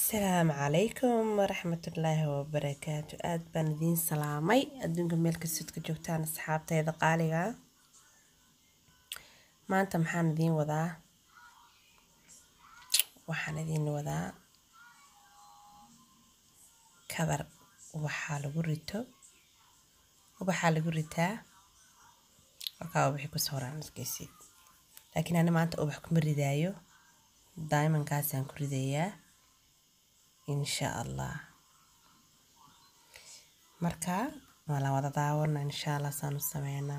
asalaamu calaykum waraxmatullaahi wabarakaatu aad baan idiin salaamay adduunka meel kastood ka joogtaan asxaabteyda qaaliga ah maanta maxaan idiin wadaa waxaan idiin wadaa kabar ubaxaa lagu rito ubaxaa lagu ritaa halkaa ubaxii kusoo horaan iskaysid laakiin ani maanta ubax kuma ridaayo daimankaasaan ku ridayaa insha allah marka waa la wada daawana insha allah saan u sameynaa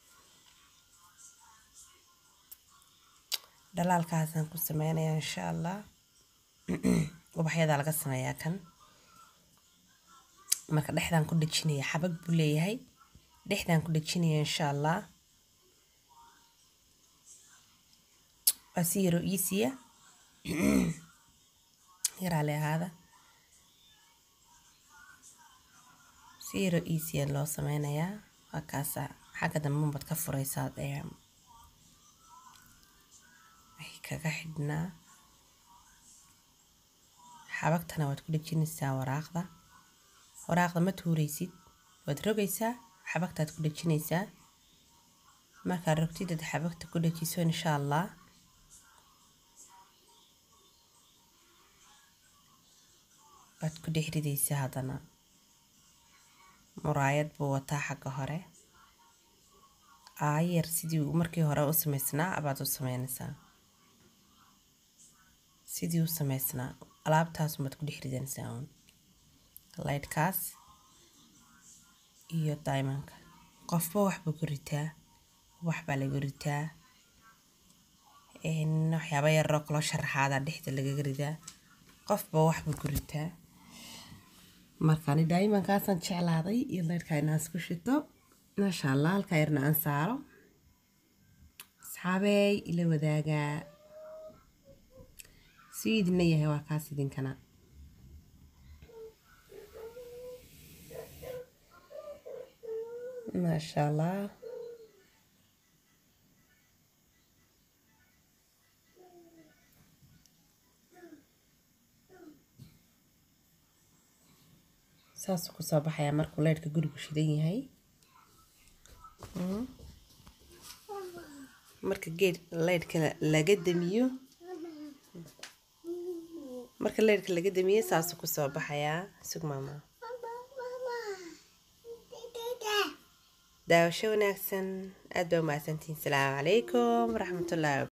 dhalaalkaasaan ku sameynayaa insha allah ubaxyadaa laga sameeyaa kan marka dhexdaan ku dhejinaya xabag buu leeyahay dhexdaan ku dhejinaya insha allah waa si yaroo iisiya yaraale ahaada si yaroo iisiya loo sameynayaa waa kaasa xagga dambe unbad ka fureysaa ee waxay kaga xidhnaa xabagtana waad ku dhejinaysaa waraaqda waraaqda ma tuureysid waad rogaysaa xabagtaad ku dhejinaysaa markaad rogtidad xabagta ku dhejiso insha allah waad ku dhex ridaysaa haddana muraayad buu wataa xagga hore aayar sidii uu markii hore u sameysnaa abaad u sameynaysaa sidii u sameysnaa alaabtaasumaad ku dhex ridanaysaa uun laydhkaas iyo daimanka qofba waxbuu ku ritaa wax baa lagu ritaa waxyaaba yaroo kaloo sharaxaada dhexda lagaga ridaa qofba waxbuu ku ritaa markaani daimankaasaan jeclaaday iyo laydhkaa inaan isku shito maasha allah halkaa yarna aan saaro asxaabeey ila wadaagaa suu idinna yahay waa kaas idinkana maasha allah saasuu kusoo baxayaa markuu leydhka gurigu shidan yahay marka geed leydhka laga damiyo marka leydhka laga damiyo saasuu kusoo baxayaa sug maama daawasho wanaagsan aad baa umahadsantihiin salaamu calaykum waraxmatullaahi